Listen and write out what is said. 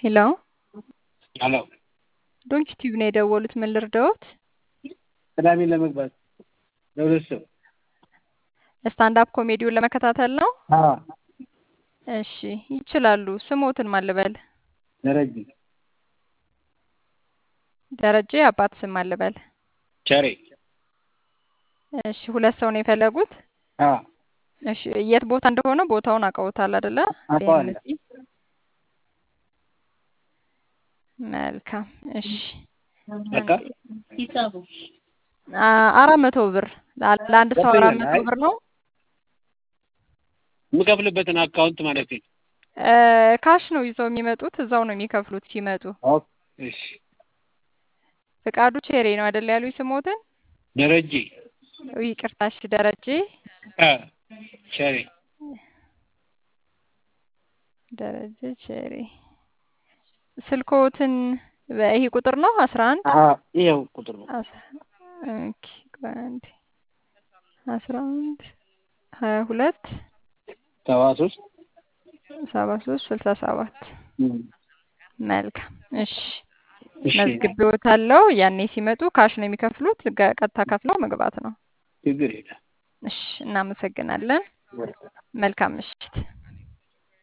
ሄሎ ሄሎ ዶንኪ ቲዩብ ነው የደወሉት። ምን ልርዳዎት? ቅዳሜ ለመግባት ለሁለት ሰው ስታንዳፕ ኮሜዲውን ለመከታተል ነው? አዎ እሺ ይችላሉ። ስሞትን ማን ልበል? ደረጀ ደረጀ አባት ስም ማን ልበል? ቸሬ እሺ ሁለት ሰው ነው የፈለጉት? አዎ እሺ የት ቦታ እንደሆነ ቦታውን አውቀውታል አይደለ? አውቀዋለሁ። ቢኤምሲ መልካም እሺ በቃ አ- አራት መቶ ብር ላ- ለአንድ ሰው አራት መቶ አይ ብር ነው። የምከፍልበትን አካውንት ማለት ነው። እ፣ ካሽ ነው ይዘው የሚመጡት እዛው ነው የሚከፍሉት ሲመጡ። ኦኬ እሺ ፍቃዱ ቼሬ ነው አይደል ያሉኝ ስሞትን? ደረጀ ይቅርታ እሺ ደረጀ አ ቸሬ ደረጀ ቼሬ ስልኮትን በይሄ ቁጥር ነው አስራ አንድ አ ይኸው ቁጥር ነው። ኦኬ ቆይ አንዴ አስራ አንድ ሀያ ሁለት ሰባ ሶስት ሰባ ሶስት ስልሳ ሰባት እም፣ መልካም እሺ እሺ መዝግቤዎታለሁ። ያኔ ሲመጡ ካሽ ነው የሚከፍሉት። ገ- ቀጥታ ከፍለው መግባት ነው። ችግር የለም። እሺ እናመሰግናለን። መልካም ምሽት።